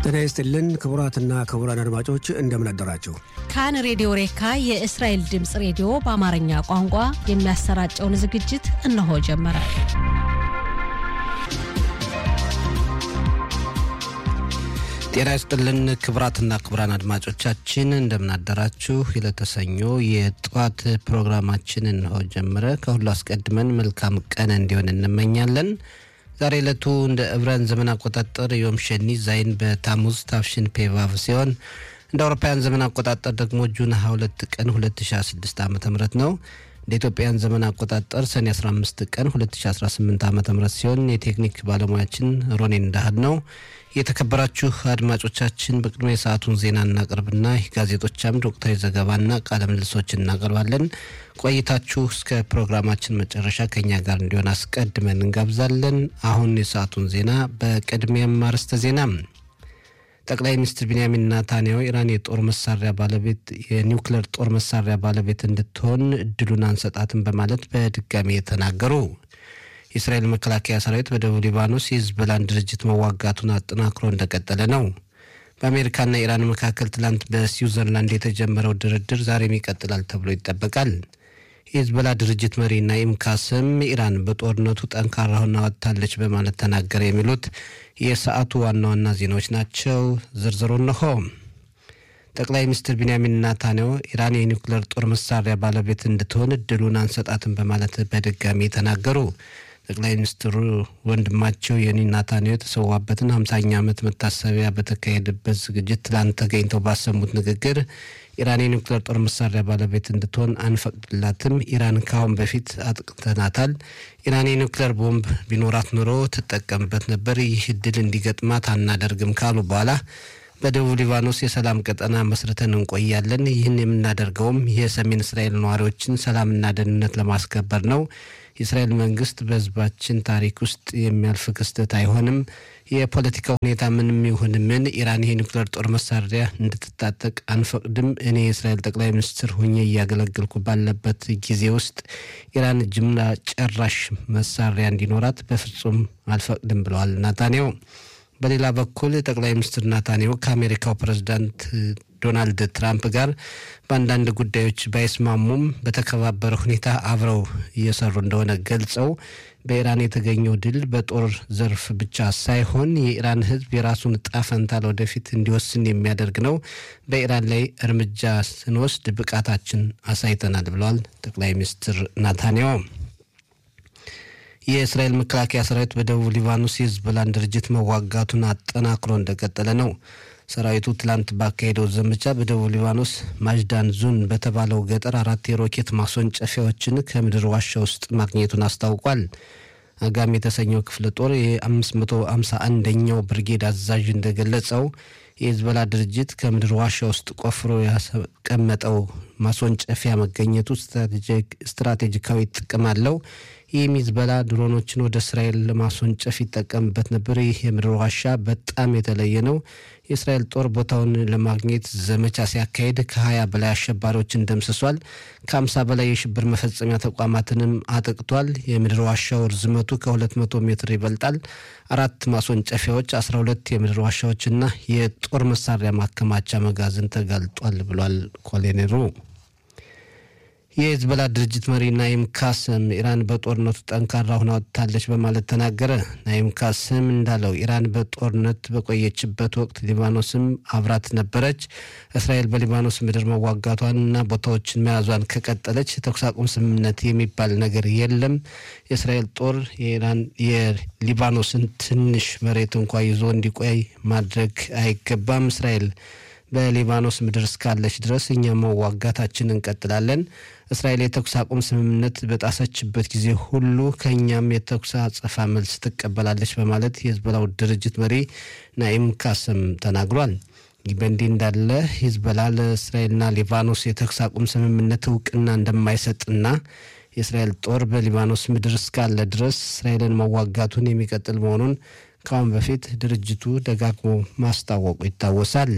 ጤና ይስጥልን ክቡራትና ክቡራን አድማጮች እንደምን አደራችሁ። ካን ሬዲዮ ሬካ የእስራኤል ድምፅ ሬዲዮ በአማርኛ ቋንቋ የሚያሰራጨውን ዝግጅት እነሆ ጀመረ። ጤና ይስጥልን ክቡራትና ክቡራን አድማጮቻችን እንደምናደራችሁ። ለተሰኞ የጠዋት ፕሮግራማችን እንሆ ጀመረ። ከሁሉ አስቀድመን መልካም ቀን እንዲሆን እንመኛለን። ዛሬ ዕለቱ እንደ ዕብራን ዘመን አቆጣጠር ዮም ሸኒ ዛይን በታሙዝ ታፍሽን ፔቫቭ ሲሆን እንደ አውሮፓውያን ዘመን አቆጣጠር ደግሞ ጁን 22 ቀን 2016 ዓ ም ነው። እንደ ኢትዮጵያን ዘመን አቆጣጠር ሰኔ 15 ቀን 2018 ዓ ም ሲሆን የቴክኒክ ባለሙያችን ሮኔን እንዳህል ነው። የተከበራችሁ አድማጮቻችን በቅድሚያ የሰዓቱን ዜና እናቀርብና የጋዜጦች አምድ ወቅታዊ ዘገባና ቃለ ምልልሶች እናቀርባለን። ቆይታችሁ እስከ ፕሮግራማችን መጨረሻ ከኛ ጋር እንዲሆን አስቀድመን እንጋብዛለን። አሁን የሰዓቱን ዜና በቅድሚያም አርዕስተ ዜና ጠቅላይ ሚኒስትር ቢንያሚን ናታንያሁ ኢራን የጦር መሳሪያ ባለቤት የኒውክሌር ጦር መሳሪያ ባለቤት እንድትሆን እድሉን አንሰጣትም በማለት በድጋሚ የተናገሩ የእስራኤል መከላከያ ሰራዊት በደቡብ ሊባኖስ የሂዝቦላን ድርጅት መዋጋቱን አጠናክሮ እንደቀጠለ ነው። በአሜሪካና ኢራን መካከል ትላንት በስዊዘርላንድ የተጀመረው ድርድር ዛሬም ይቀጥላል ተብሎ ይጠበቃል። የሂዝቦላ ድርጅት መሪ ናኢም ካስም ኢራን በጦርነቱ ጠንካራ ሆና ወጥታለች በማለት ተናገረ። የሚሉት የሰዓቱ ዋና ዋና ዜናዎች ናቸው። ዝርዝሩ እነሆ። ጠቅላይ ሚኒስትር ቢንያሚን ናታንያሁ ኢራን የኒውክሌር ጦር መሳሪያ ባለቤት እንድትሆን እድሉን አንሰጣትም በማለት በድጋሚ ተናገሩ። ጠቅላይ ሚኒስትሩ ወንድማቸው የኒ ናታንያሁ የተሰዋበትን ሀምሳኛ ዓመት መታሰቢያ በተካሄደበት ዝግጅት ትላንት ተገኝተው ባሰሙት ንግግር ኢራን የኒውክሌር ጦር መሳሪያ ባለቤት እንድትሆን አንፈቅድላትም። ኢራን ካሁን በፊት አጥቅተናታል። ኢራን የኒውክሌር ቦምብ ቢኖራት ኑሮ ትጠቀምበት ነበር። ይህ እድል እንዲገጥማት አናደርግም ካሉ በኋላ በደቡብ ሊባኖስ የሰላም ቀጠና መስርተን እንቆያለን። ይህን የምናደርገውም የሰሜን እስራኤል ነዋሪዎችን ሰላምና ደህንነት ለማስከበር ነው። የእስራኤል መንግስት በሕዝባችን ታሪክ ውስጥ የሚያልፍ ክስተት አይሆንም። የፖለቲካ ሁኔታ ምንም ይሁን ምን ኢራን የኒውክሌር ጦር መሳሪያ እንድትታጠቅ አንፈቅድም። እኔ የእስራኤል ጠቅላይ ሚኒስትር ሆኜ እያገለገልኩ ባለበት ጊዜ ውስጥ ኢራን ጅምላ ጨራሽ መሳሪያ እንዲኖራት በፍጹም አልፈቅድም ብለዋል ናታንያሁ። በሌላ በኩል ጠቅላይ ሚኒስትር ናታንያሁ ከአሜሪካው ፕሬዝዳንት ዶናልድ ትራምፕ ጋር በአንዳንድ ጉዳዮች ባይስማሙም በተከባበረ ሁኔታ አብረው እየሰሩ እንደሆነ ገልጸው በኢራን የተገኘው ድል በጦር ዘርፍ ብቻ ሳይሆን የኢራን ሕዝብ የራሱን ዕጣ ፈንታ ለወደፊት እንዲወስን የሚያደርግ ነው። በኢራን ላይ እርምጃ ስንወስድ ብቃታችን አሳይተናል ብለዋል ጠቅላይ ሚኒስትር ናታንያሁ። የእስራኤል መከላከያ ሰራዊት በደቡብ ሊባኖስ የሂዝቦላን ድርጅት መዋጋቱን አጠናክሮ እንደቀጠለ ነው። ሰራዊቱ ትላንት ባካሄደው ዘመቻ በደቡብ ሊባኖስ ማጅዳን ዙን በተባለው ገጠር አራት የሮኬት ማስወንጨፊያዎችን ከምድር ዋሻ ውስጥ ማግኘቱን አስታውቋል። አጋም የተሰኘው ክፍለ ጦር የ551ኛው ብርጌድ አዛዥ እንደገለጸው የሂዝቦላ ድርጅት ከምድር ዋሻ ውስጥ ቆፍሮ ያስቀመጠው ማስወንጨፊያ መገኘቱ ስትራቴጂካዊ ጥቅም አለው። ይህም ሂዝቦላ ድሮኖችን ወደ እስራኤል ለማስወንጨፍ ይጠቀምበት ነበር። ይህ የምድር ዋሻ በጣም የተለየ ነው። የእስራኤል ጦር ቦታውን ለማግኘት ዘመቻ ሲያካሄድ ከ20 በላይ አሸባሪዎችን ደምስሷል። ከ50 በላይ የሽብር መፈጸሚያ ተቋማትንም አጥቅቷል። የምድር ዋሻው ርዝመቱ ከ200 ሜትር ይበልጣል። አራት ማስወንጨፊያዎች፣ 12 የምድር ዋሻዎችና የጦር መሳሪያ ማከማቻ መጋዘን ተጋልጧል ብሏል ኮሎኔሉ። የሂዝቦላ ድርጅት መሪ ናይም ካስም ኢራን በጦርነቱ ጠንካራ ሆና ወጥታለች በማለት ተናገረ። ናይም ካስም እንዳለው ኢራን በጦርነት በቆየችበት ወቅት ሊባኖስም አብራት ነበረች። እስራኤል በሊባኖስ ምድር መዋጋቷንና ቦታዎችን መያዟን ከቀጠለች የተኩስ አቁም ስምምነት የሚባል ነገር የለም። የእስራኤል ጦር የኢራን የሊባኖስን ትንሽ መሬት እንኳ ይዞ እንዲቆይ ማድረግ አይገባም። እስራኤል በሊባኖስ ምድር እስካለች ድረስ እኛ መዋጋታችን እንቀጥላለን። እስራኤል የተኩስ አቁም ስምምነት በጣሰችበት ጊዜ ሁሉ ከእኛም የተኩስ አጸፋ መልስ ትቀበላለች በማለት የሂዝቦላው ድርጅት መሪ ናኢም ካስም ተናግሯል። ይህ በእንዲህ እንዳለ ሂዝቦላ ለእስራኤልና ሊባኖስ የተኩስ አቁም ስምምነት እውቅና እንደማይሰጥና የእስራኤል ጦር በሊባኖስ ምድር እስካለ ድረስ እስራኤልን መዋጋቱን የሚቀጥል መሆኑን ከአሁን በፊት ድርጅቱ ደጋግሞ ማስታወቁ ይታወሳል።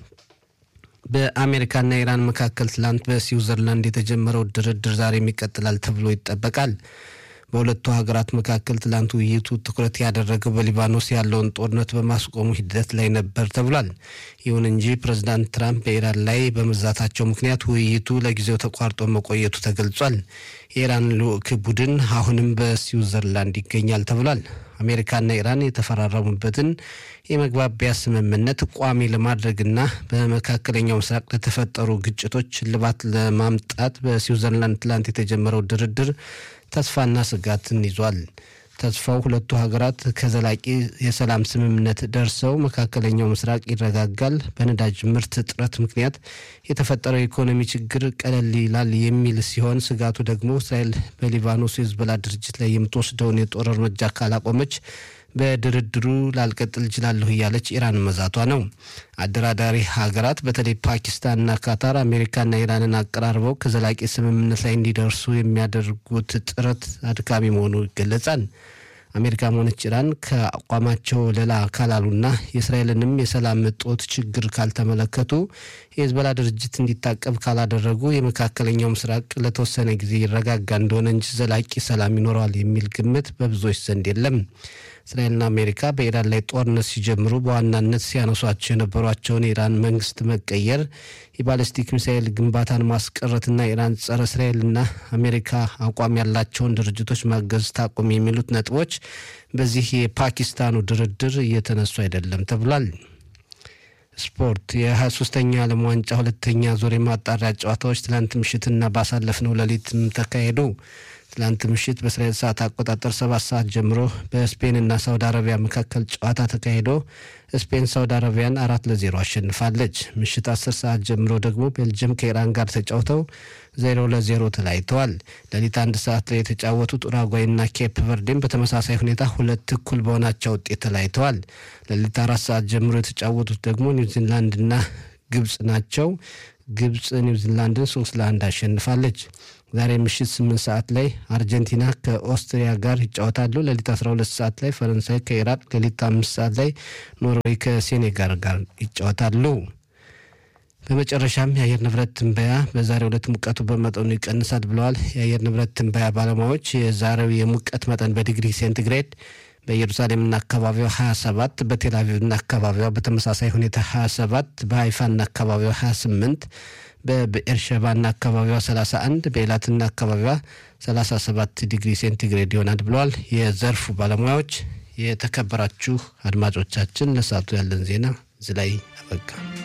በአሜሪካና ኢራን መካከል ትላንት በስዊዘርላንድ የተጀመረው ድርድር ዛሬም ይቀጥላል ተብሎ ይጠበቃል። በሁለቱ ሀገራት መካከል ትላንት ውይይቱ ትኩረት ያደረገው በሊባኖስ ያለውን ጦርነት በማስቆሙ ሂደት ላይ ነበር ተብሏል። ይሁን እንጂ ፕሬዚዳንት ትራምፕ በኢራን ላይ በመዛታቸው ምክንያት ውይይቱ ለጊዜው ተቋርጦ መቆየቱ ተገልጿል። የኢራን ልዑክ ቡድን አሁንም በስዊዘርላንድ ይገኛል ተብሏል። አሜሪካና ኢራን የተፈራረሙበትን የመግባቢያ ስምምነት ቋሚ ለማድረግና በመካከለኛው ምስራቅ ለተፈጠሩ ግጭቶች እልባት ለማምጣት በስዊዘርላንድ ትላንት የተጀመረው ድርድር ተስፋና ስጋትን ይዟል። ተስፋው ሁለቱ ሀገራት ከዘላቂ የሰላም ስምምነት ደርሰው መካከለኛው ምስራቅ ይረጋጋል፣ በነዳጅ ምርት እጥረት ምክንያት የተፈጠረው የኢኮኖሚ ችግር ቀለል ይላል የሚል ሲሆን ስጋቱ ደግሞ እስራኤል በሊባኖስ የሂዝቦላ ድርጅት ላይ የምትወስደውን የጦር እርምጃ ካላቆመች በድርድሩ ላልቀጥል እችላለሁ እያለች ኢራን መዛቷ ነው። አደራዳሪ ሀገራት በተለይ ፓኪስታንና ካታር አሜሪካና ኢራንን አቀራርበው ከዘላቂ ስምምነት ላይ እንዲደርሱ የሚያደርጉት ጥረት አድካሚ መሆኑ ይገለጻል። አሜሪካም ሆነች ኢራን ከአቋማቸው ሌላ ካላሉና የእስራኤልንም የሰላም እጦት ችግር ካልተመለከቱ የሂዝቦላ ድርጅት እንዲታቀብ ካላደረጉ የመካከለኛው ምስራቅ ለተወሰነ ጊዜ ይረጋጋ እንደሆነ እንጂ ዘላቂ ሰላም ይኖረዋል የሚል ግምት በብዙዎች ዘንድ የለም። እስራኤልና አሜሪካ በኢራን ላይ ጦርነት ሲጀምሩ በዋናነት ሲያነሷቸው የነበሯቸውን የኢራን መንግስት መቀየር፣ የባለስቲክ ሚሳኤል ግንባታን ማስቀረትና ኢራን ጸረ እስራኤልና አሜሪካ አቋም ያላቸውን ድርጅቶች ማገዝ ታቁም የሚሉት ነጥቦች በዚህ የፓኪስታኑ ድርድር እየተነሱ አይደለም ተብሏል። ስፖርት የ23ኛ ዓለም ዋንጫ ሁለተኛ ዙር የማጣሪያ ጨዋታዎች ትላንት ምሽትና ባሳለፍነው ሌሊትም ተካሄዱ። ትላንት ምሽት በእስራኤል ሰዓት አቆጣጠር ሰባት ሰዓት ጀምሮ በስፔንና ሳውዲ አረቢያ መካከል ጨዋታ ተካሂዶ ስፔን ሳውዲ አረቢያን አራት ለዜሮ አሸንፋለች። ምሽት አስር ሰዓት ጀምሮ ደግሞ ቤልጅየም ከኢራን ጋር ተጫውተው ዜሮ ለዜሮ ተለያይተዋል። ሌሊት አንድ ሰዓት ላይ የተጫወቱት ኡራጓይና ኬፕ ቨርዴን በተመሳሳይ ሁኔታ ሁለት እኩል በሆናቸው ውጤት ተለያይተዋል። ሌሊት አራት ሰዓት ጀምሮ የተጫወቱት ደግሞ ኒውዚላንድና ግብጽ ናቸው። ግብጽ ኒውዚላንድን ሶስት ለአንድ አሸንፋለች። ዛሬ ምሽት ስምንት ሰዓት ላይ አርጀንቲና ከኦስትሪያ ጋር ይጫወታሉ። ሌሊት 12 ሰዓት ላይ ፈረንሳይ ከኢራቅ፣ ሌሊት አምስት ሰዓት ላይ ኖርዌይ ከሴኔጋል ጋር ይጫወታሉ። በመጨረሻም የአየር ንብረት ትንበያ በዛሬው ዕለት ሙቀቱ በመጠኑ ይቀንሳል ብለዋል የአየር ንብረት ትንበያ ባለሙያዎች። የዛሬው የሙቀት መጠን በዲግሪ ሴንቲግሬድ በኢየሩሳሌምና አካባቢዋ 27 በቴልአቪቭና አካባቢዋ በተመሳሳይ ሁኔታ 27 በሀይፋና አካባቢዋ 28 በብኤርሸባና አካባቢዋ 31 በኤላትና አካባቢዋ 37 ዲግሪ ሴንቲግሬድ ይሆናል ብለዋል የዘርፉ ባለሙያዎች። የተከበራችሁ አድማጮቻችን ለሰዓቱ ያለን ዜና እዚህ ላይ አበቃ።